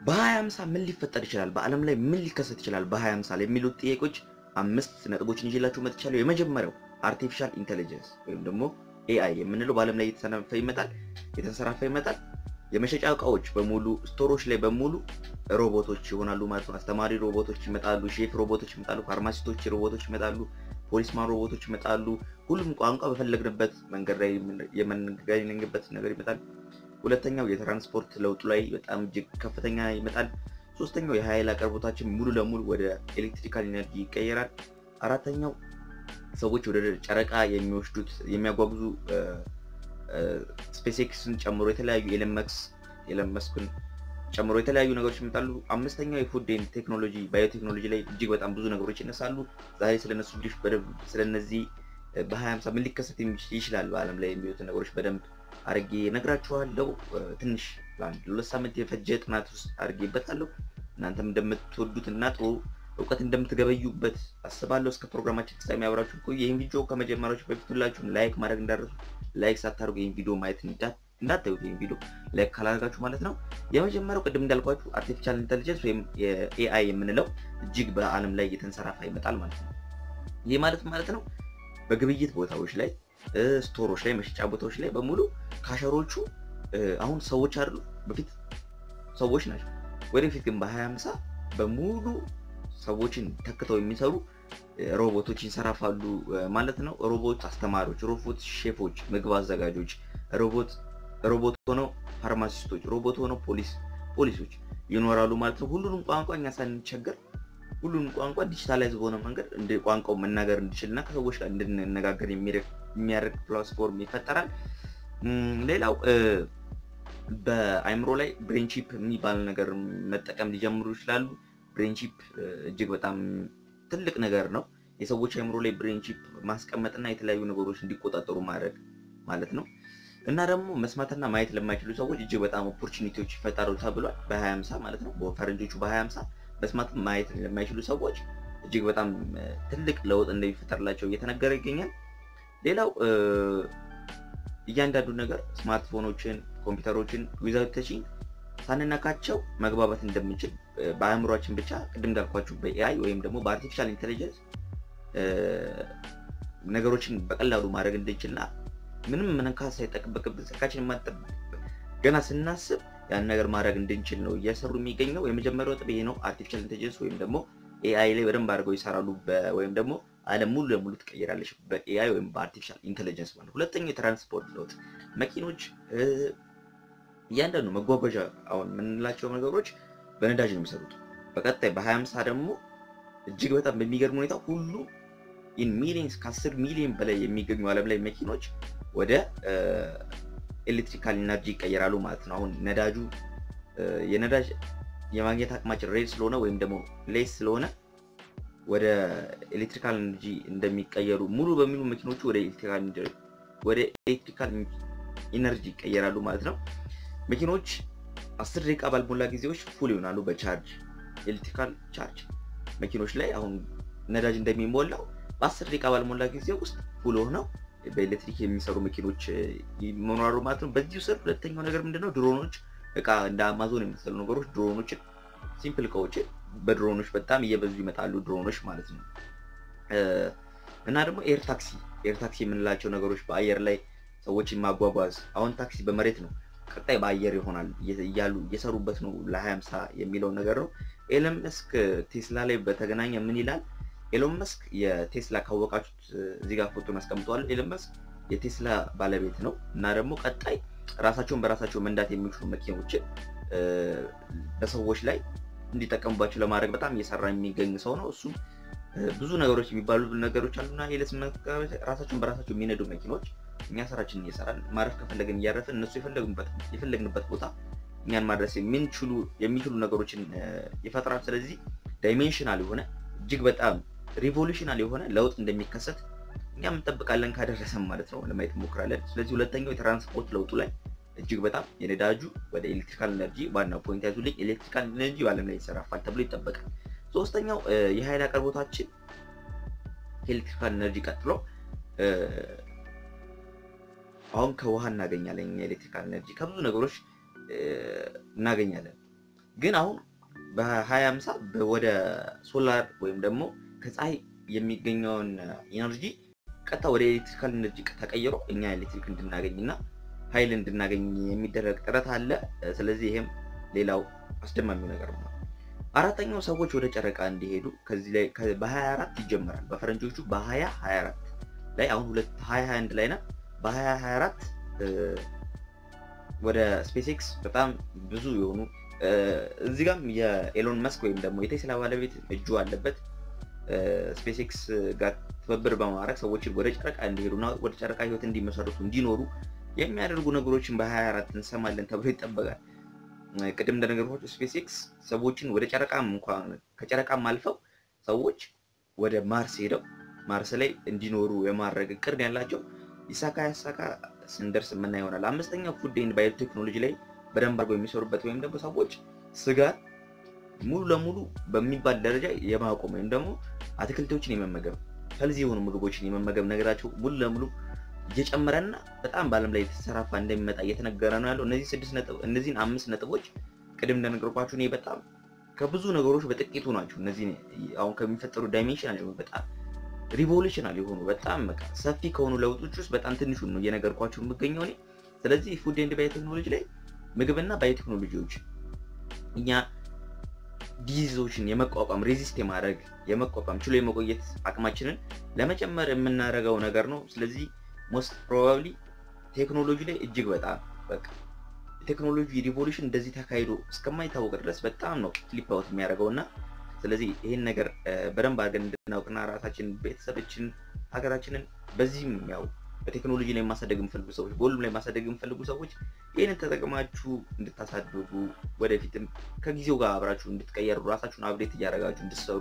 በሀያ ሃምሳ ምን ሊፈጠር ይችላል? በዓለም ላይ ምን ሊከሰት ይችላል? በሀያ ሃምሳ ላይ የሚሉት ጥያቄዎች አምስት ነጥቦችን ይዤላችሁ መጥቻለሁ። የመጀመሪያው አርቲፊሻል ኢንቴሊጀንስ ወይም ደግሞ ኤአይ የምንለው በዓለም ላይ እየተሰናፈ ይመጣል የተንሰራፋ ይመጣል። የመሸጫ እቃዎች በሙሉ ስቶሮች ላይ በሙሉ ሮቦቶች ይሆናሉ ማለት ነው። አስተማሪ ሮቦቶች ይመጣሉ፣ ሼፍ ሮቦቶች ይመጣሉ፣ ፋርማሲስቶች ሮቦቶች ይመጣሉ፣ ፖሊስማን ሮቦቶች ይመጣሉ። ሁሉም ቋንቋ በፈለግንበት መንገድ ላይ የምንገናኝበት ነገር ይመጣል። ሁለተኛው የትራንስፖርት ለውጡ ላይ በጣም እጅግ ከፍተኛ ይመጣል። ሶስተኛው የኃይል አቅርቦታችን ሙሉ ለሙሉ ወደ ኤሌክትሪካል ኢነርጂ ይቀየራል። አራተኛው ሰዎች ወደ ጨረቃ የሚወስዱት የሚያጓጉዙ ስፔስ ኤክስን ጨምሮ የተለያዩ ኤለመክስ ኤለመስክን ጨምሮ የተለያዩ ነገሮች ይመጣሉ። አምስተኛው የፉድ ቴክኖሎጂ ባዮቴክኖሎጂ ላይ እጅግ በጣም ብዙ ነገሮች ይነሳሉ። ዛሬ ስለነሱ ልጆች በደንብ ስለነዚህ በሀያ ሃምሳ ምን ሊከሰት ይችላል በዓለም ላይ የሚሉትን ነገሮች በደንብ አድርጌ ነግራችኋለሁ። ትንሽ ለአንድ ለሁለት ሳምንት የፈጀ ጥናት ውስጥ አድርጌበታለሁ። እናንተም እንደምትወዱት እና ጥሩ እውቀት እንደምትገበዩበት አስባለሁ። እስከ ፕሮግራማችን ፍጻሜ አብራችሁ ቆዩ። ይህን ቪዲዮ ከመጀመራችሁ በፊት ሁላችሁም ላይክ ማድረግ እንዳደረሱ ላይክ ሳታደርጉ ይህን ቪዲዮ ማየት እንዳታዩት፣ ይህን ቪዲዮ ላይክ ካላደርጋችሁ ማለት ነው። የመጀመሪያው ቅድም እንዳልኳችሁ አርቲፊሻል ኢንቴሊጀንስ ወይም ኤአይ የምንለው እጅግ በዓለም ላይ እየተንሰራፋ ይመጣል ማለት ነው። ይህ ማለት ማለት ነው በግብይት ቦታዎች ላይ ስቶሮች ላይ መሸጫ ቦታዎች ላይ በሙሉ ካሸሮቹ አሁን ሰዎች አይደሉ፣ በፊት ሰዎች ናቸው። ወደፊት ግን በሀያ ሃምሳ በሙሉ ሰዎችን ተክተው የሚሰሩ ሮቦቶች ይንሰራፋሉ ማለት ነው። ሮቦት አስተማሪዎች፣ ሮቦት ሼፎች፣ ምግብ አዘጋጆች፣ ሮቦት ሮቦት ሆነው ፋርማሲስቶች፣ ሮቦት ሆነው ፖሊስ ፖሊሶች ይኖራሉ ማለት ነው። ሁሉንም ቋንቋ እኛ ሳንቸገር ሁሉንም ቋንቋ ዲጂታላይዝ በሆነ መንገድ እንደ ቋንቋው መናገር እንድችል እና ከሰዎች ጋር እንድንነጋገር የሚያደርግ ፕላትፎርም ይፈጠራል። ሌላው በአይምሮ ላይ ብሬንቺፕ የሚባል ነገር መጠቀም ሊጀምሩ ይችላሉ። ብሬንቺፕ እጅግ በጣም ትልቅ ነገር ነው። የሰዎች አይምሮ ላይ ብሬንቺፕ ማስቀመጥና የተለያዩ ነገሮች እንዲቆጣጠሩ ማድረግ ማለት ነው። እና ደግሞ መስማትና ማየት ለማይችሉ ሰዎች እጅግ በጣም ኦፖርቹኒቲዎች ይፈጠሩ ተብሏል። በሀያ ሃምሳ ማለት ነው። በፈረንጆቹ በሀያ ሃምሳ መስማት ማየት ለማይችሉ ሰዎች እጅግ በጣም ትልቅ ለውጥ እንደሚፈጠርላቸው እየተነገረ ይገኛል። ሌላው እያንዳንዱ ነገር ስማርትፎኖችን፣ ኮምፒውተሮችን ዊዛውት ተቺንግ ሳንነካቸው መግባባት እንደምንችል በአእምሯችን ብቻ ቅድም እንዳልኳችሁ በኤአይ ወይም ደግሞ በአርቲፊሻል ኢንቴሊጀንስ ነገሮችን በቀላሉ ማድረግ እንድንችልና ምንም መንካት ሳይጠበቅብን ስልካችን ማጠበቅ ገና ስናስብ ያን ነገር ማድረግ እንድንችል ነው እየሰሩ የሚገኘው። የመጀመሪያው ጥብ ይሄ ነው። አርቲፊሻል ኢንቴሊጀንስ ወይም ደግሞ ኤአይ ላይ በደንብ አድርገው ይሰራሉ። ወይም ደግሞ ዓለም ሙሉ ለሙሉ ትቀይራለች በኤአይ ወይም በአርቲፊሻል ኢንቴሊጀንስ ማለት። ሁለተኛው የትራንስፖርት ለውጥ መኪኖች እያንዳንዱ መጓጓዣ አሁን የምንላቸው ነገሮች በነዳጅ ነው የሚሰሩት። በቀጣይ በሀያ ሃምሳ ደግሞ እጅግ በጣም በሚገርም ሁኔታ ሁሉ ኢን ሚሊየንስ ከአስር ሚሊዮን በላይ የሚገኙ ዓለም ላይ መኪኖች ወደ ኤሌክትሪካል ኢነርጂ ይቀየራሉ ማለት ነው። አሁን ነዳጁ የነዳጅ የማግኘት አቅማችን ሬድ ስለሆነ ወይም ደግሞ ሌስ ስለሆነ ወደ ኤሌክትሪካል ኢነርጂ እንደሚቀየሩ ሙሉ በሚሉ መኪኖቹ ወደ ኤሌክትሪካል ኢነርጂ ይቀየራሉ ማለት ነው። መኪኖች አስር ደቂቃ ባልሞላ ጊዜዎች ፉል ይሆናሉ በቻርጅ ኤሌክትሪካል ቻርጅ መኪኖች ላይ አሁን ነዳጅ እንደሚሞላው በአስር ደቂቃ ባልሞላ ጊዜ ውስጥ ፉል ሆነው በኤሌክትሪክ የሚሰሩ መኪኖች ይኖራሉ ማለት ነው። በዚሁ ስር ሁለተኛው ነገር ምንድነው? ድሮኖች እቃ እንደ አማዞን የመሰሉ ነገሮች ድሮኖችን ሲምፕል እቃዎችን በድሮኖች በጣም እየበዙ ይመጣሉ። ድሮኖች ማለት ነው። እና ደግሞ ኤር ታክሲ ኤር ታክሲ የምንላቸው ነገሮች በአየር ላይ ሰዎችን ማጓጓዝ። አሁን ታክሲ በመሬት ነው፣ ቀጣይ በአየር ይሆናል እያሉ እየሰሩበት ነው። ለሀያ ሃምሳ የሚለው ነገር ነው። ኤለን መስክ ቴስላ ላይ በተገናኘ ምን ይላል? ኤሎን መስክ የቴስላ ካወቃችሁት እዚህ ጋር ፎቶን አስቀምጠዋል። ኤሎን መስክ የቴስላ ባለቤት ነው እና ደግሞ ቀጣይ ራሳቸውን በራሳቸው መንዳት የሚችሉ መኪኖችን በሰዎች ላይ እንዲጠቀሙባቸው ለማድረግ በጣም እየሰራ የሚገኝ ሰው ነው። እሱም ብዙ ነገሮች የሚባሉ ነገሮች አሉና ኤለስ ራሳቸውን በራሳቸው የሚነዱ መኪኖች እኛ ስራችንን እየሰራን ማረፍ ከፈለግን እያረፍን እነሱ የፈለግንበት ቦታ እኛን ማድረስ የሚችሉ ነገሮችን ይፈጥራል። ስለዚህ ዳይሜንሽናል የሆነ እጅግ በጣም ሪቮሉሽናል የሆነ ለውጥ እንደሚከሰት እኛም እንጠብቃለን ካደረሰም ማለት ነው ለማየት እንሞክራለን። ስለዚህ ሁለተኛው የትራንስፖርት ለውጡ ላይ እጅግ በጣም የነዳጁ ወደ ኤሌክትሪካል ኤነርጂ ዋናው ፖይንት ያዙልኝ፣ ኤሌክትሪካል ኤነርጂ በዓለም ላይ ይሰራፋል ተብሎ ይጠበቃል። ሶስተኛው የኃይል አቅርቦታችን ከኤሌክትሪካል ኤነርጂ ቀጥሎ አሁን ከውሃ እናገኛለን። የኤሌክትሪካል ኤነርጂ ከብዙ ነገሮች እናገኛለን። ግን አሁን በ2050 ወደ ሶላር ወይም ደግሞ ከፀሐይ የሚገኘውን ኢነርጂ ቀጥታ ወደ ኤሌክትሪካል ኢነርጂ ተቀይሮ እኛ ኤሌክትሪክ እንድናገኝ እና ኃይል እንድናገኝ የሚደረግ ጥረት አለ። ስለዚህ ይሄም ሌላው አስደማሚው ነገር ነው። አራተኛው ሰዎች ወደ ጨረቃ እንዲሄዱ ከዚህ ላይ በ24 ይጀምራል። በፈረንጆቹ በ2024 ላይ አሁን 2021 ላይ ና በ2024 ወደ ስፔስ ኤክስ በጣም ብዙ የሆኑ እዚህ ጋም የኤሎን መስክ ወይም ደግሞ የቴስላ ባለቤት እጁ አለበት። ስፔስ ኤክስ ጋር ትብብር በማድረግ ሰዎችን ወደ ጨረቃ እንዲሄዱና ወደ ጨረቃ ህይወት እንዲመሰርቱ እንዲኖሩ የሚያደርጉ ነገሮችን በ24 እንሰማለን ተብሎ ይጠበቃል። ቅድም እንደነገርኳቸው ስፔስ ኤክስ ሰዎችን ወደ ጨረቃም እንኳን ከጨረቃም አልፈው ሰዎች ወደ ማርስ ሄደው ማርስ ላይ እንዲኖሩ የማድረግ እቅድ ያላቸው ይሳካ ያሳካ ስንደርስ የምና ይሆናል። አምስተኛው ፉድ ኤንድ ባዮቴክኖሎጂ ላይ በደንብ አድርገው የሚሰሩበት ወይም ደግሞ ሰዎች ስጋን ሙሉ ለሙሉ በሚባል ደረጃ የማቆም ወይም ደግሞ አትክልቶችን የመመገብ ከዚህ የሆኑ ምግቦችን የመመገብ ነገራቸው ሙሉ ለሙሉ እየጨመረና በጣም በዓለም ላይ የተሰራፋ እንደሚመጣ እየተነገረ ነው ያለው። እነዚህ ስድስት ነጥብ እነዚህን አምስት ነጥቦች ቅድም እንደነገርኳችሁ እኔ በጣም ከብዙ ነገሮች በጥቂቱ ናቸው። እነዚህ አሁን ከሚፈጠሩ ዳይሜንሽናል የሆኑ በጣም ሪቮሉሽናል የሆኑ በጣም በቃ ሰፊ ከሆኑ ለውጦች ውስጥ በጣም ትንሹን ነው እየነገርኳቸው የምገኘው እኔ። ስለዚህ ፉድ ኤንድ ባዮቴክኖሎጂ ላይ ምግብና ባዮቴክኖሎጂዎች እኛ ዲዚዞችን የመቋቋም ሬዚስት የማድረግ የመቋቋም ችሎ የመቆየት አቅማችንን ለመጨመር የምናደርገው ነገር ነው። ስለዚህ ሞስት ፕሮባብሊ ቴክኖሎጂ ላይ እጅግ በጣም በቃ ቴክኖሎጂ ሪቮሉሽን እንደዚህ ተካሂዶ እስከማይታወቅ ድረስ በጣም ነው ፍሊፕ አውት የሚያደርገው እና ስለዚህ ይህን ነገር በደንብ አድርገን እንድናውቅና ራሳችን ቤተሰቦችን ሀገራችንን በዚህም ያው በቴክኖሎጂ ላይ ማሳደግ የምፈልጉ ሰዎች በሁሉም ላይ ማሳደግ የምፈልጉ ሰዎች ይህንን ተጠቅማችሁ እንድታሳድጉ ወደፊትም ከጊዜው ጋር አብራችሁ እንድትቀየሩ ራሳችሁን አብዴት እያደረጋችሁ እንድትሰሩ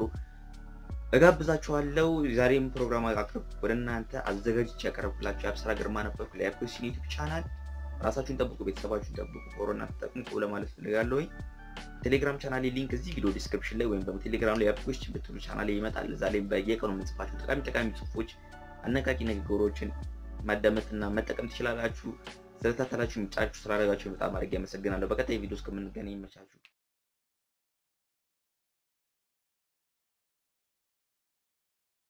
እጋብዛችኋለሁ። ዛሬም ፕሮግራም አቅርብ ወደ እናንተ አዘጋጅቼ ያቀረብኩላችሁ የአብስራ ግርማ ነበርኩ። ለያፕኮሽን ዩቲዩብ ቻናል ራሳችሁን ጠብቁ፣ ቤተሰባችሁን ጠብቁ፣ ኮሮና ተጠቅሙ ለማለት ፈልጋለሁኝ። ቴሌግራም ቻናል ሊንክ እዚህ ቪዲዮ ዲስክሪፕሽን ላይ ወይም ደግሞ ቴሌግራም ላይ ያፕኮሽን ብትሉ ቻናል ይመጣል። እዛ ላይ በየቀኑ የምንጽፋችሁ ጠቃሚ ጠቃሚ ጽሁፎች፣ አነቃቂ ንግግሮችን ማዳመጥና መጠቀም ትችላላችሁ። ስለተከታተላችሁ ምጫችሁ ስላደረጋችሁ በጣም አድርጌ አመሰግናለሁ። በቀጣይ ቪዲዮ እስከምንገናኝ ይመቻችሁ።